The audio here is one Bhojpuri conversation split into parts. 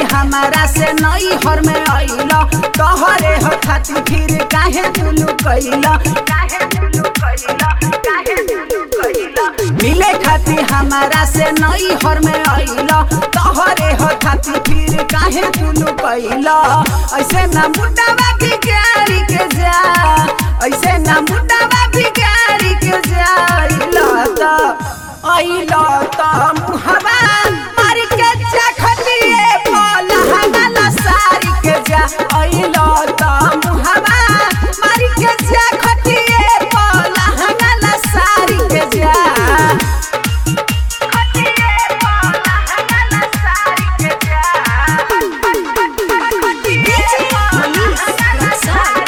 हमारा से नई हर में अइला तोहरे हो खातिर फिर काहे तुलू कइला काहे तुलू कइला काहे तुलू कइला मिले खातिर हमारा से नई हर में अइला तोहरे हो खातिर फिर काहे तुलू कइला ऐसे ना मुंडावा बिगाड़ी के जा ऐसे ना मुंडावा बिगाड़ी के जा अइला त अइला त मुहवा मार के चखतिए बोला हमारा सारी के जा अइला त मुहवा मार के चखतिए बोला हमारा सारी के जा खतिए बोला हमारा सारी के जा DJ Manish Rexall.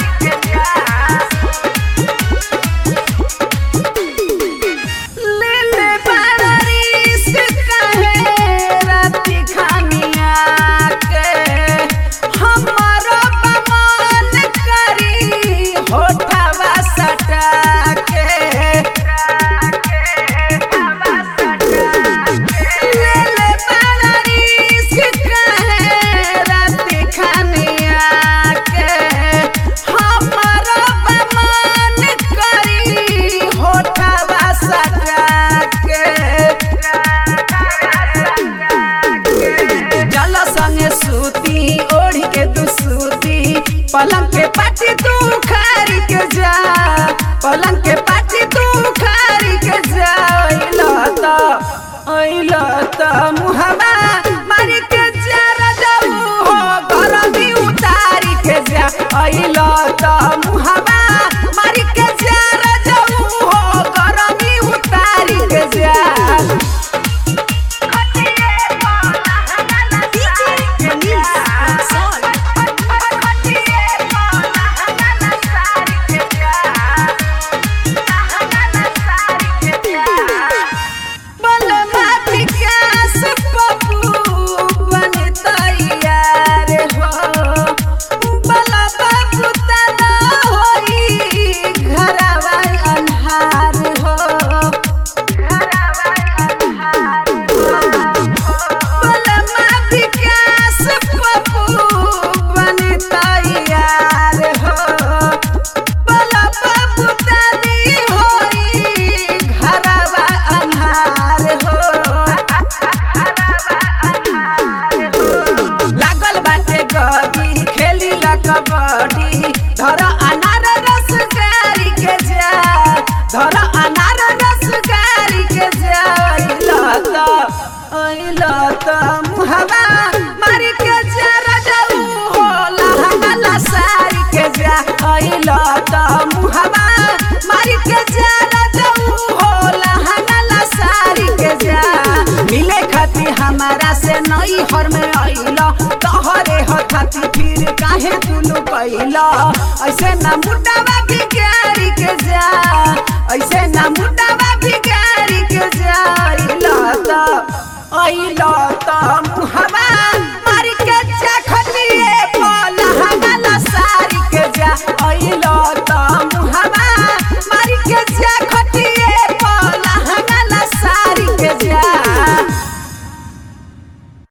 लेले बारिश कहे राती खानिया के हमारो बमन करी होठवा सटा के लेले बारिश कहे राती खानिया के हमारो बमन करी होठवा सटा के जल संगे सूती ओढ़ी के तू सूती पलंग के पाटी तू खारी के जा पलंग के पाटी तू खारी के जा अइला त अइला त मुहवा मारी के जा रजऊ हो गरमी उतारी के जा अइला त मुहवा मारी के जा रजऊ हो गरमी उतारी के जा DJ Manish Rexall. बलमा विकास पप्पू बन तैयार हो बलमा पुतना होई घरवा अन्हार हो बलमा विकास पप्पू बन तैयार हो बलमा पुतनी होई घरवा अन्हार हो लागल बाटे गदी खेली ला कबड्डी धर अनार रस गारी के जा धर अनार रस गारी के जा अइला त अइला त मुहवा मारी के जा रजऊ हो लहंगा सारी के जा अइला त मुहवा मारी के जा रजऊ हो लहंगा सारी के जा मिले खातिर हमारा से नई हर में अइला तोहरे हो खातिर फिर काहे तुलू कइला ऐसे ना मुंडावा बिगाड़ी के जा ऐसे ना मुंडावा बिगाड़ी